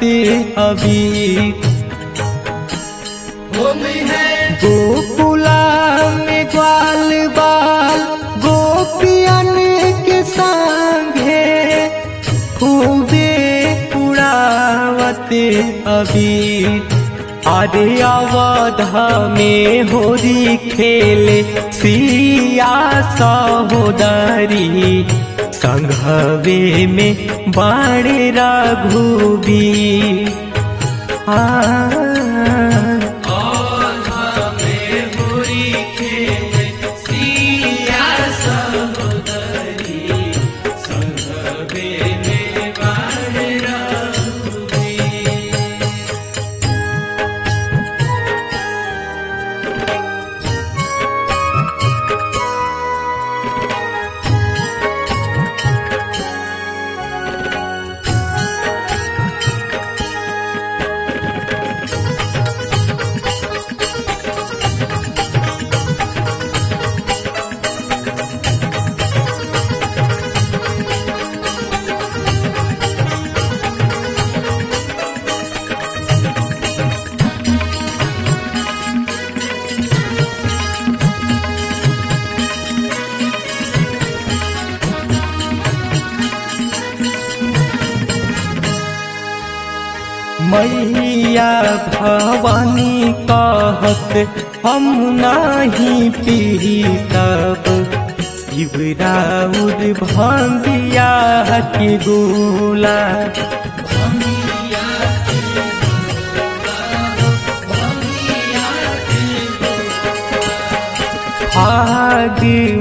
अभी होली है गोकुला में ग्वाल बाल गोपियन के संगे खूबे उड़ावते अभी अरे अवध में होरी खेले सिया सहोदरी संघवे में बाणे रघुबी आ और हमें बुरी खेले सिया सहोदरी संगवे में बाढ़ रघुबी मैया भवानी कहत हम नाही पी तब शिवराउर भंगिया के गोला आग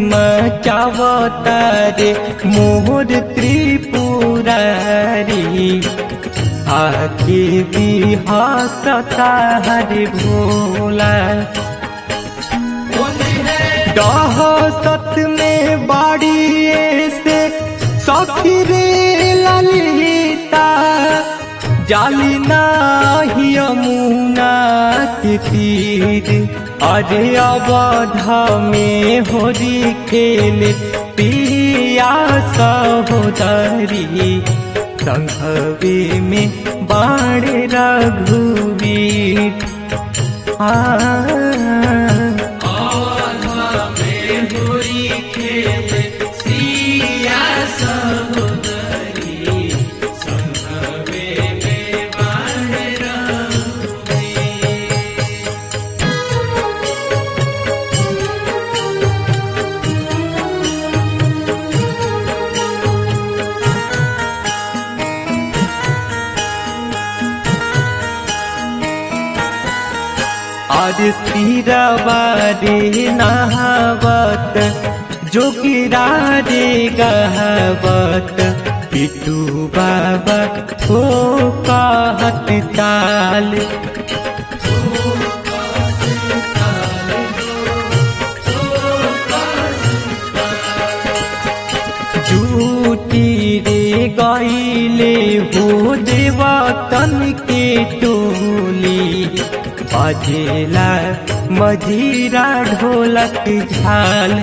मचावतारे मोर त्रिपुरारी आके बिहासता हरे भोला होली है डहसत में बाड़ी से सखी रे ललिता जाली नाही यमुना के तीर अरे अवध में होरी खेले पिया सहोदरी संघवे में बाण रघुवीर आ और हमें बुरी खेले सिया सहोदरी संगवे में बाढ़ रघुबी आज तीरवारे नहावत जोगिरा रे गहवत पिटू बाबा हो कहत ताल जूटी रे गईले हो देवतन के टोली बजेला मजीरा ढोलक झाल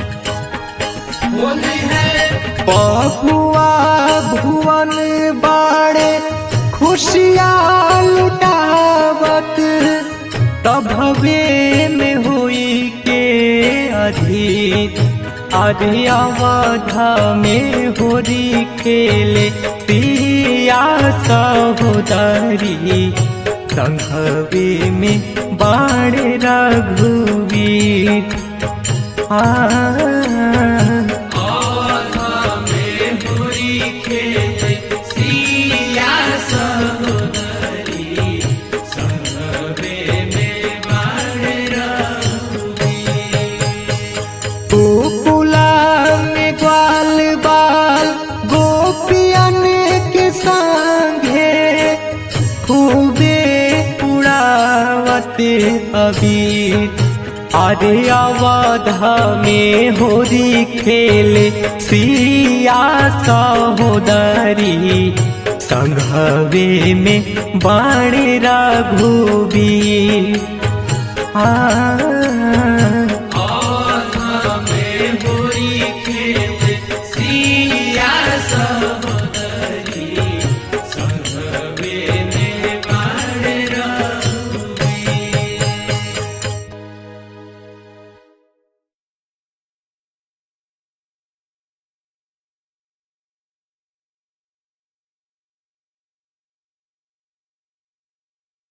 होली है बबुआ भुवन बाड़े खुशियाँ लुटावत तब हवे में हुई के अधीर अरे अवध में होरी खेले पिया सहोदरी संघवे में बाण रघुवीर आ और हमें बुरी खेले सिया सहोदरी संगवे में बाढ़ रघुबी गोकुला में ग्वाल बाल गोपियन के संगे खूबे उड़ावते अबीर अरे अवध में होरी खेले सिया सहोदरी संघवे में बाण रघुबीर आ